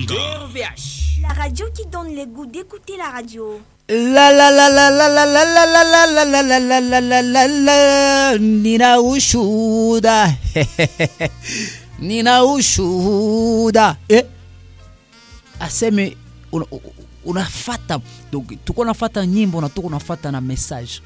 Kinshasa. RVH. La radio qui donne le goût d'écouter la radio. La la la la la la la la la la la la la la la la la la nina ushuhuda nina ushuhuda eh? aseme una- unafata donc tuko nafata nyimbo na tuko unafata na message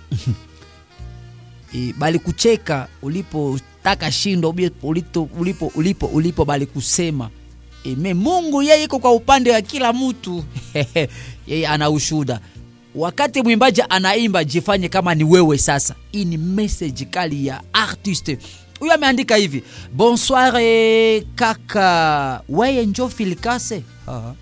e, bali kucheka ulipotaka shindo ubie- ulito- ulipo ulipo ulipo bali kusema e, me mungu yeye iko kwa upande wa kila mtu yeye ana ushuhuda wakati mwimbaji anaimba jifanye kama ni wewe sasa hii ni message kali ya artiste huyo ameandika hivi bonsoir eh, kaka weye njo filikase Ah.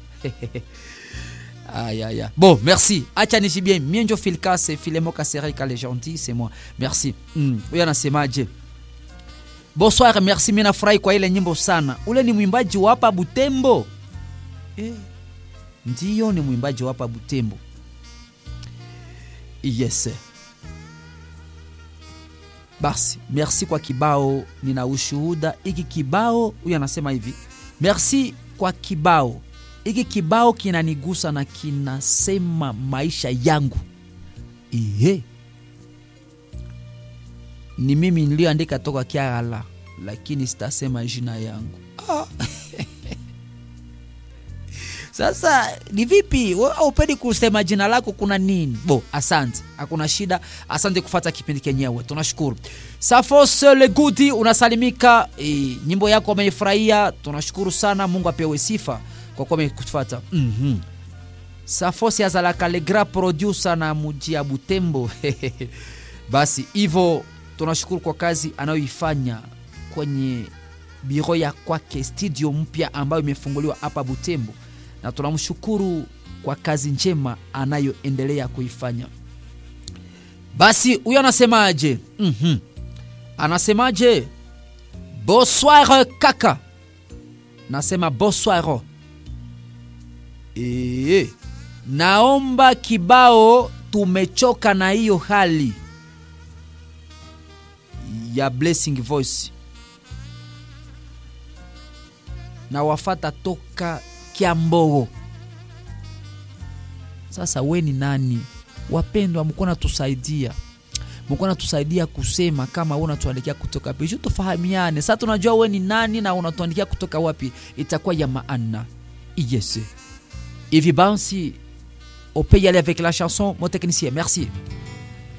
Aïe, aïe, aïe. Bon, merci. Acha nishi bien. Mie njo Filkase, Filemo Kaserika, les gentils, c'est moi. Merci. Mm. Huyo anasemaje? Bonsoir, merci. Mimi nafurahi kwa ile nyimbo sana. Ule ni mwimbaji wa hapa Butembo. Eh. Ndiyo ni mwimbaji wa hapa Butembo. Yes. Basi, merci kwa kibao, nina ushuhuda. Iki kibao, huyu anasema hivi. Merci kwa kibao hiki kibao kinanigusa na kinasema maisha yangu ihe ni mimi niliyoandika toka kiala lakini sitasema jina yangu ah. sasa ni vipi wewe upedi kusema jina lako kuna nini bo asante hakuna shida asante kufata kipindi kenyewe tunashukuru safos legudi unasalimika e, nyimbo yako ameifurahia tunashukuru sana mungu apewe sifa kwa kuwa amekufata mm-hmm. safos azalaka le grand producer na muji ya butembo basi hivyo tunashukuru kwa kazi anayoifanya kwenye biro ya kwake studio mpya ambayo imefunguliwa hapa butembo na tunamshukuru kwa kazi njema anayoendelea kuifanya basi huyo anasemaje mm-hmm. anasemaje bonsoir kaka nasema bonsoir Ee, naomba kibao tumechoka na hiyo hali ya blessing voice na wafata toka kiambogo sasa we ni nani wapendwa mkuwa natusaidia mkuwa natusaidia kusema kama we unatuandikia kutoka wapi ju tufahamiane sasa tunajua we ni nani na unatuandikia kutoka wapi itakuwa ya maana yes hivi basi on peut y aller avec la chanson mon technicien merci